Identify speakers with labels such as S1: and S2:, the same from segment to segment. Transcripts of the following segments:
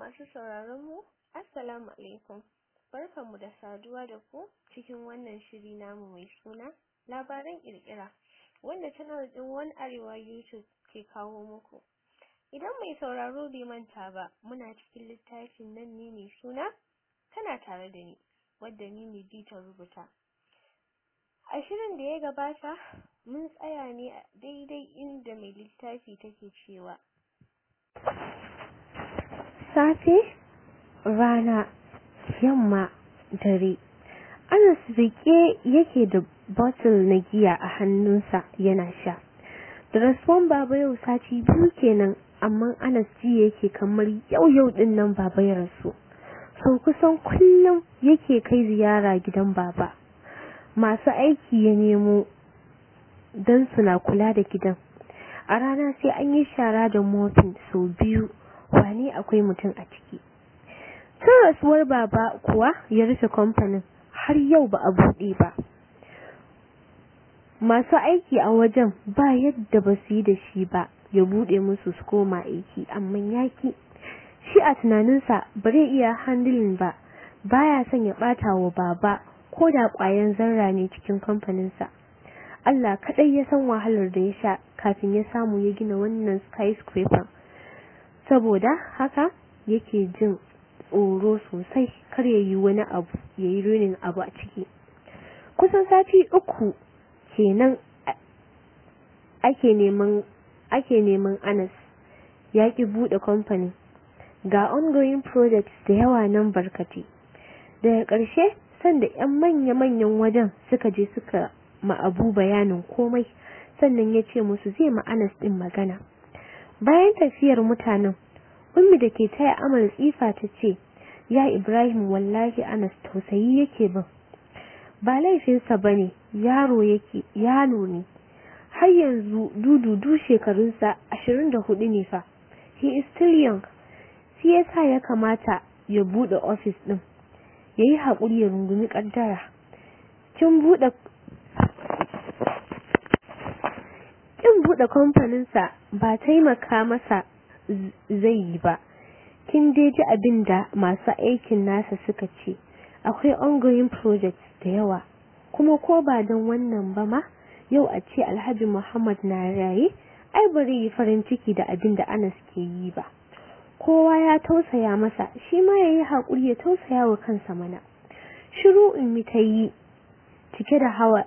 S1: Masu sauraron mu, Assalamu alaikum. Barkanmu da saduwa da ku cikin wannan shiri namu mai suna labaran kirkira wanda channel din One Arewa YouTube ke kawo muku. Idan mai sauraro bai manta ba, muna cikin littafin nan ne mai suna tana tare da ni, wadda ni ne ta rubuta. A shirin da ya gabata, mun tsaya ne a daidai inda mai littafi take cewa.
S2: Safe, rana, yamma, dare. Anas rike yake da bottle na giya a hannunsa yana sha. Da rasuwan baba yau sati biyu kenan, amma Anas ji yake kamar yau yau din nan baba ya rasu. Sau kusan kullum yake kai ziyara gidan baba. Masu aiki ya nemo don suna kula da gidan. A rana sai an yi shara da mofin sau biyu, wane akwai mutum a ciki. Tun rasuwar baba kuwa ya rufe kamfanin har yau ba a buɗe ba. Masu aiki a wajen ba yadda ba su yi da shi ba ya buɗe musu su koma aiki amma yaki. Shi a tunaninsa ba zai iya handling ba, baya son ya ɓata wa baba ko da ƙwayan zarra ne cikin kamfaninsa. Allah kaɗai ya san wahalar da ya sha kafin ya samu ya gina wannan skyscraper. Saboda haka yake jin tsoro sosai kar ya yi wani abu ya yi runin abu a ciki. Kusan sati uku kenan ake neman ake neman Anas ya ki buɗe kamfani. Ga ongoing projects da yawa nan barkati. Daga ƙarshe sanda 'yan manya-manyan wajen suka je suka ma'abu bayanin komai sannan ya ce musu zai ma'anas ɗin magana. Bayan tafiyar mutanen, ummi da ke taya amal tsifa ta ce, Ya Ibrahim wallahi Anas tausayi yake bin. Ba laifinsa ba ne, yaro yake, yaro ne. Har yanzu dududu shekarunsa ashirin da hudu ne fa. He is still young. Shi yasa ya kamata ya buɗe ofis ɗin. Ya yi haƙuri ya rungumi ƙaddara. Kin buɗe kin buɗe kamfaninsa ba taimaka masa zai yi ba. Kin dai ji abin da masu aikin nasa suka ce, akwai ongoing projects da yawa, kuma ko ba don wannan ba ma, yau a ce Alhaji Muhammad na raye, ai bari yi farin ciki da abin da Anas ke yi ba. Kowa ya tausaya masa, shi ma ya yi haƙuri ya tausaya wa kansa mana. Shiru in mi ta yi cike da hawa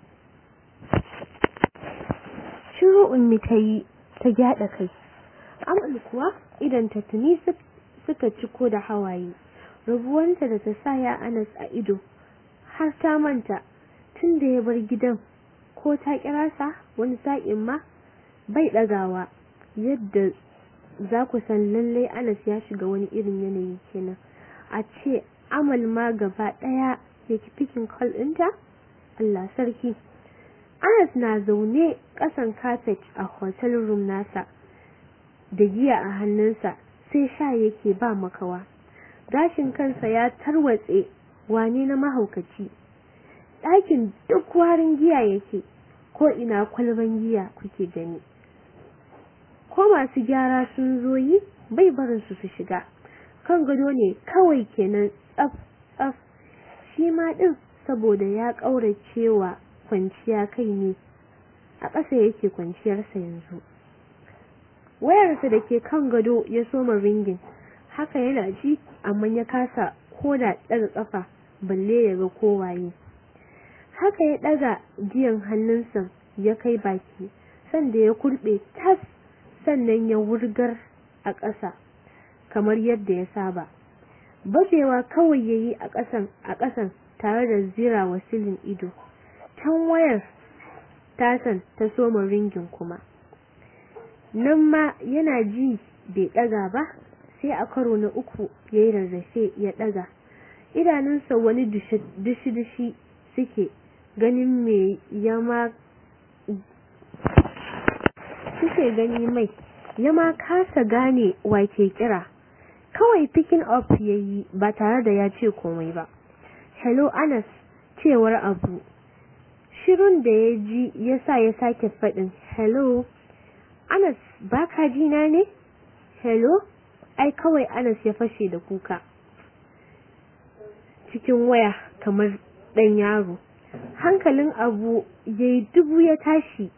S2: shiru ummi ta yi ta gyada kai amal kuwa idan ta tuni suka ciko da hawaye rabuwanta da ta sa ya anas a ido har ta manta tun da ya bar gidan ko ta kira sa wani sa'in ma bai dagawa yadda za ku san lallai anas ya shiga wani irin yanayi kenan a ce amal ma gaba daya ya fikin call ɗinta Allah sarki Anas na zaune ƙasan kafet a hotel room nasa da giya a hannunsa sai sha yake ba makawa. Gashin kansa ya tarwatse wane na mahaukaci. Ɗakin duk warin giya yake ko ina kwalban giya kuke gani. Ko masu gyara sun zo yi bai barin su su shiga. Kan gado ne kawai kenan tsaf tsaf shi ma ɗin saboda ya ƙauracewa kwanciya kai ne a ƙasa yake kwanciyarsa yanzu wayarsa da ke kan gado ya soma ringin haka yana ji amma ya kasa ko da ɗaga ƙafa balle ya ga kowaye haka ya ɗaga jiyan hannunsa ya kai baki sanda ya kurɓe tas sannan ya wurgar a ƙasa kamar yadda ya saba bajewa kawai ya yi a ƙasan a ƙasan tare da zira wa silin ido can wayar tasan ta soma ringin kuma nan ma yana ji bai ɗaga ba sai a karo na uku ya yi rarrafe ya ɗaga idanunsa wani dushi-dushi suke ganin me ya ma suke gani mai ya ma kasa gane wake kira kawai picking up ya yi ba tare da ya ce komai ba hello anas cewar abu shirun da ya ji ya sa ya sake faɗin hello anas baka ji na ne hello ai kawai Anas ya fashe da kuka cikin waya kamar ɗan yaro hankalin abu ya yi dubu ya tashi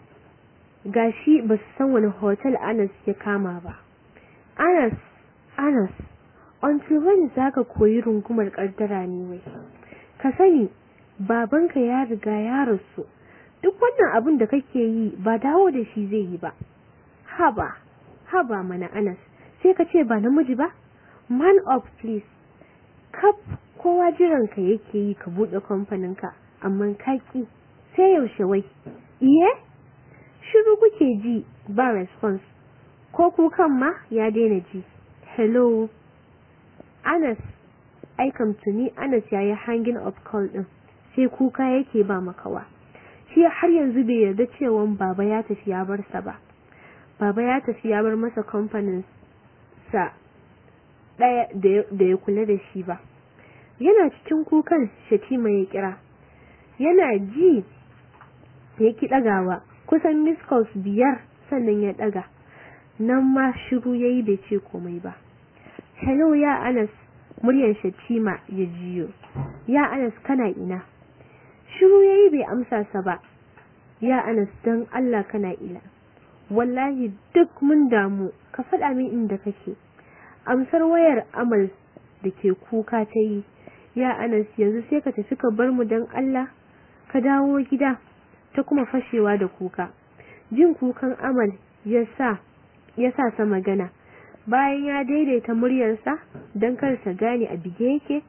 S2: gashi ba su san wani hotel Anas ya kama ba Anas Anas until when za ka koyi rungumar ƙaddara ne wai ka sani babanka ya riga ya rasu duk wannan abin da kake yi ba dawo da shi zai yi ba haba haba mana Anas sai ka ce ba namiji ba man up please kaf kowa jiranka yake yi ka buɗe kamfaninka amma kaki sai yaushe wai iye shiru kuke ji ba response ko kukan ma ya daina ji hello Anas aikam tuni Anas yayi hanging up call din sai kuka yake ba makawa shi har yanzu bai yarda cewa baba ya tafi ya bar sa ba baba ya tafi ya bar masa kamfanin sa daya da ya kula da shi ba yana cikin kukan Shatima ya kira yana ji ya ki dagawa kusan miss calls biyar sannan ya daga nan ma shiru yayi bai ce komai ba hello ya Anas muryar Shatima ya jiyo ya Anas kana ina shiru yayi bai amsa sa ba ya Anas dan Allah kana ila wallahi duk mun damu ka faɗa min inda kake amsar wayar amal da ke kuka ta yi ya Anas yanzu sai ka tafi ka bar mu dan Allah ka dawo gida ta kuma fashewa da kuka jin kukan amal ya sa ya sa sa magana bayan ya daidaita muryarsa don kar ta gane a bige yake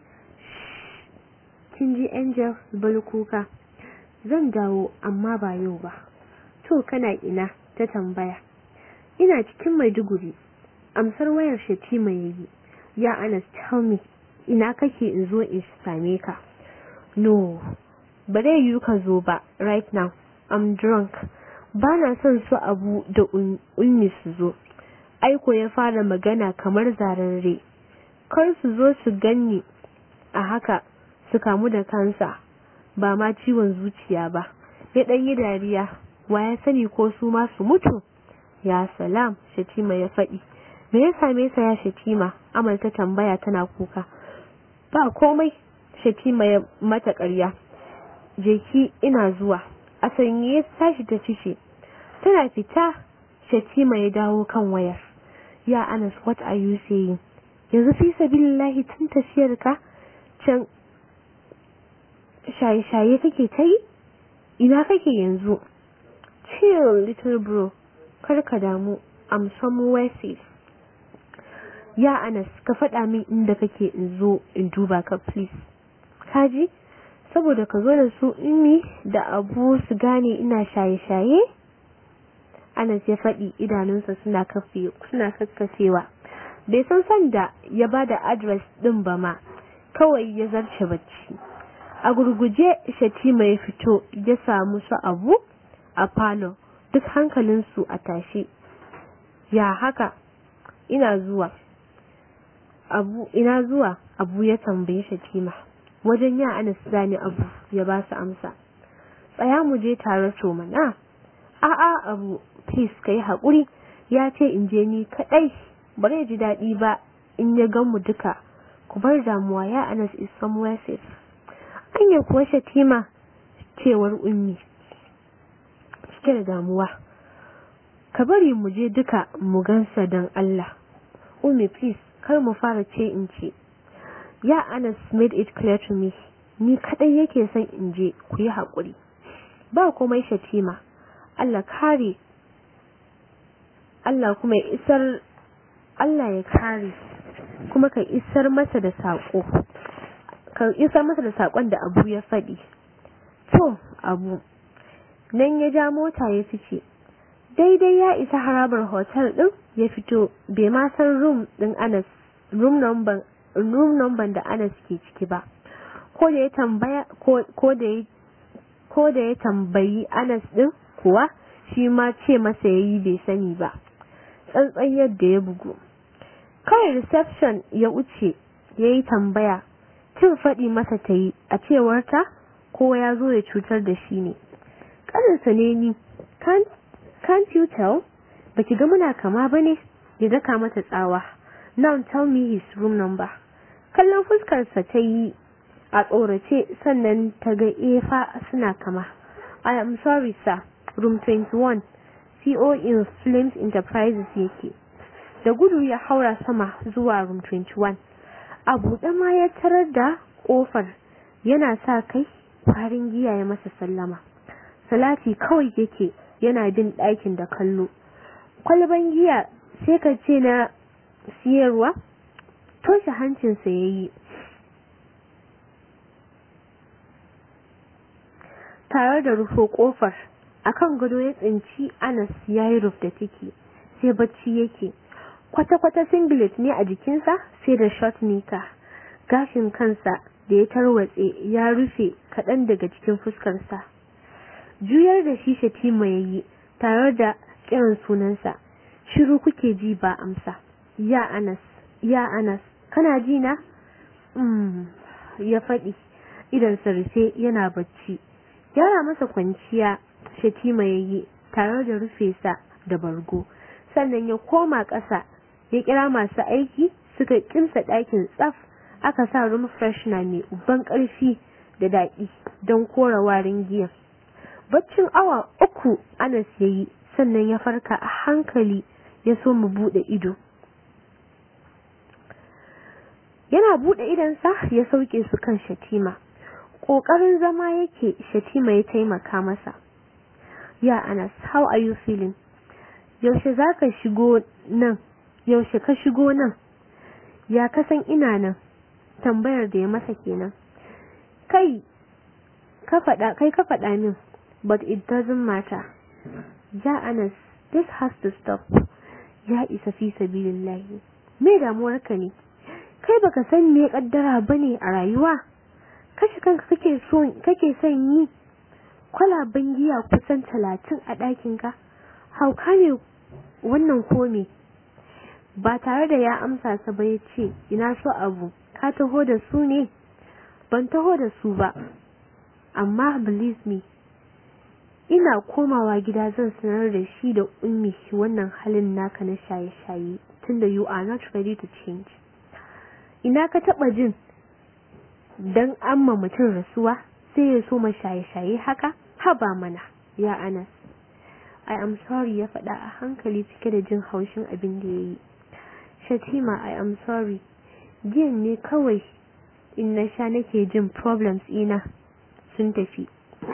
S2: kin ji angel bal kuka zan dawo amma ba yau ba to kana ina ta tambaya ina cikin maiduguri amsar wayar shatima yayi ya anas tell me ina kake in zo in same ka no ba dai yi ka zo ba right now i'm drunk ba na son su abu da ummi su zo aiko ya fara magana kamar zararre kar su zo su ganni a haka su kamu da kansa ba ma ciwon zuciya ba ya ɗan yi dariya wa ya sani ko su ma su mutu ya salam shatima ya faɗi me ya same sa ya shatima amal ta tambaya tana kuka ba komai shatima ya mata ƙarya jeki ina zuwa a sanye ya tashi ta fice tana fita shatima ya dawo kan wayar ya anas what are you saying yanzu fi sabilillahi tun tafiyar ka can shaye-shaye kake ta yi ina kake yanzu chill little bro kar ka damu i'm somewhere safe ya anas ka faɗa min inda kake in zo in duba ka please kaji saboda ka zo da su inni da abu su gane ina shaye-shaye anas ya faɗi idanunsa suna kafe suna kakkafewa bai san sanda ya ba da adres ɗin ba ma kawai ya zarce bacci a gurguje shatima ya fito ya samu su abu a falo duk hankalinsu a tashe ya haka ina zuwa abu ina zuwa abu ya tambaye shatima wajen ya anas zani abu ya ba su amsa tsaya mu je tare to mana a'a abu please kai haƙuri ya ce in je ni kaɗai ba zai ji daɗi ba in ya gan mu duka ku bar damuwa ya anas is somewhere safe anya kuwa shatima cewar ummi cike da damuwa ka bari mu je duka mu gansa don Allah ummi please kar mu fara ce in ce ya anas made it clear to me ni kadai yake son in je ku yi haƙuri ba komai shatima Allah kare Allah kuma ya isar Allah ya kare kuma ka isar masa da saƙo ka isar masa da saƙon da abu ya faɗi to abu nan ya ja mota ya fice daidai ya isa harabar hotel ɗin ya fito bai ma san room ɗin Anas room number room number da Anas ke ciki ba ko da ya tambaya ko da ya ko da ya tambayi Anas ɗin kuwa shi ma ce masa yayi bai sani ba tsantsan yadda ya bugu kawai reception ya wuce ya yi tambaya cin faɗi masa ta yi a cewarta kowa ya zo ya cutar da shi ne ƙaninsa ne ni can't you tell baki ga muna kama ba ne ya daka mata tsawa now tell me his room number kallon fuskarsa ta yi a tsorace sannan ta ga efa suna kama I am sorry sir room 21 CO in Flames Enterprises yake da gudu ya haura sama zuwa room 21 a buɗe ma ya tarar da ƙofar yana sa kai farin giya ya masa sallama salati kawai yake yana bin ɗakin da kallo kwalban giya sai ka ce na siyarwa toshe hancinsa ya yi tare da rufo ƙofar akan gado ya tsinci anas ya yi ruf da ciki sai bacci yake kwata-kwata singlet ne a jikinsa sai da short nika gashin kansa da ya tarwatse ya rufe kaɗan daga cikin fuskarsa juyar da shi shatima ya yi tare da kiran sunansa shiru kuke ji ba amsa ya anas ya anas kana ji na mm, ya faɗi idan rufe yana bacci gyara masa kwanciya shatima ya yi tare da rufe sa da bargo sannan ya koma ƙasa ya kira masu aiki suka kimsa ɗakin tsaf aka sa room freshener mai uban ƙarfi da daɗi don kora warin giya baccin awa uku anas ya yi sannan ya farka a hankali ya so mu buɗe ido yana buɗe idonsa ya sauke su kan shatima ƙoƙarin zama yake shatima ya taimaka masa ya anas how are you feeling yaushe za ka shigo nan yaushe ka shigo nan ya kasan ina nan tambayar da ya masa kenan kai ka faɗa kai ka faɗa min but it doesn't matter ya anas this has to stop ya isa fi sabilillahi me damuwarka ne kai baka san me kaddara bane a rayuwa kashe kanka kake so kake son yi kwalaban giya kusan talatin a ɗakinka hauka ne wannan kome ba tare da ya amsa sa ba ya ce ina so abu ka taho da su ne ban taho da su ba amma believe me ina komawa gida zan sanar da shi da ummi wannan halin naka na shaye-shaye tunda you are not ready to change ina ka taba jin dan amma mutum rasuwa sai ya so ma shaye-shaye haka haba mana ya anas I am sorry ya faɗa a hankali cike da jin haushin abin da ya yi. Shatima I am sorry. Jiyan ne kawai in na sha nake jin problems ina sun tafi.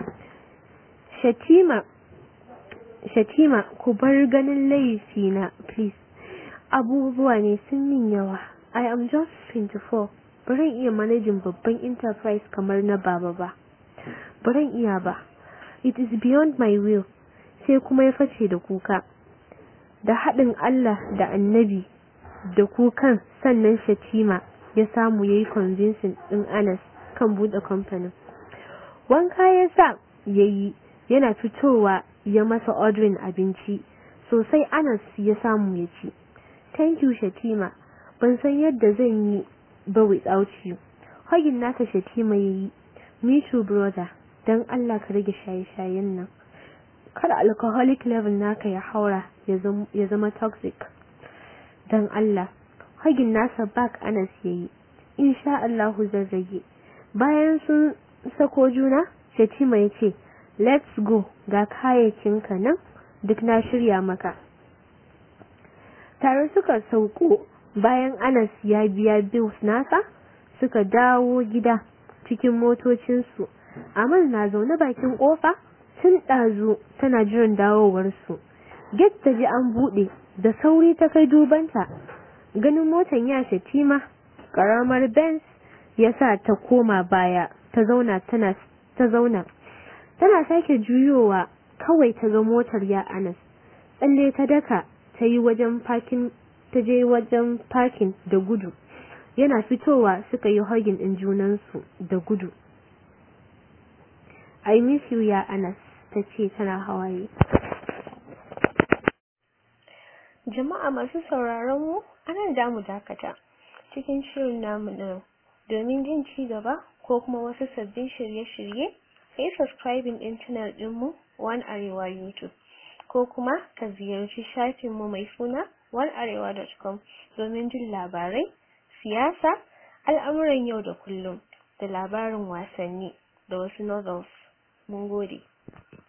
S2: Shatima Shatima ku bar ganin laifi na please. Abubuwa ne sun yin yawa. I am just 24. Baran iya manajin babban enterprise kamar na baba ba. Baran iya ba. It is beyond my will. sai kuma ya face da kuka da haɗin Allah da annabi da kukan sannan shatima ya samu ya yi convincing ɗin Anas kan buɗe kamfanin wanka ya sa ya yi yana fitowa ya masa ordering abinci sosai Anas ya samu ya ci thank you shatima ban san yadda zan yi ba without you hagin naka shatima ya yi me too brother don Allah ka rage shaye-shayen nan kada alcoholic level naka ya haura ya zama toxic don Allah hagin nasa back anas yayi insha Allah zan rage bayan sun sako juna Shatima ya ce let's go ga kayayyakinka nan duk na shirya maka tare suka sauko bayan anas ya biya bills nasa suka dawo gida cikin motocinsu amal na zaune bakin kofa tun ɗazu tana jiran dawowarsu. Get ta ji an buɗe da sauri ta kai dubanta. Ganin motan ya shatima, ƙaramar Benz ya sa ta koma baya ta zauna tana ta zauna. Tana sake juyowa kawai ta ga motar ya Anas. Tsalle ta daka ta yi wajen parking ta je wajen parking da gudu. Yana fitowa suka yi hagin ɗin junansu da gudu. I miss you ya Anas. ta ce tana hawaye.
S1: Jama'a masu sauraron mu anan da mu dakata cikin shirin namu na domin jin ci gaba ko kuma wasu sabbin shirye-shirye sai subscribing din channel ɗinmu One Arewa YouTube. ko kuma ka ziyarci shafinmu mai suna onearewa.com domin jin labarai, siyasa, al'amuran yau da kullum da labarin wasanni da wasu novels. Mun gode.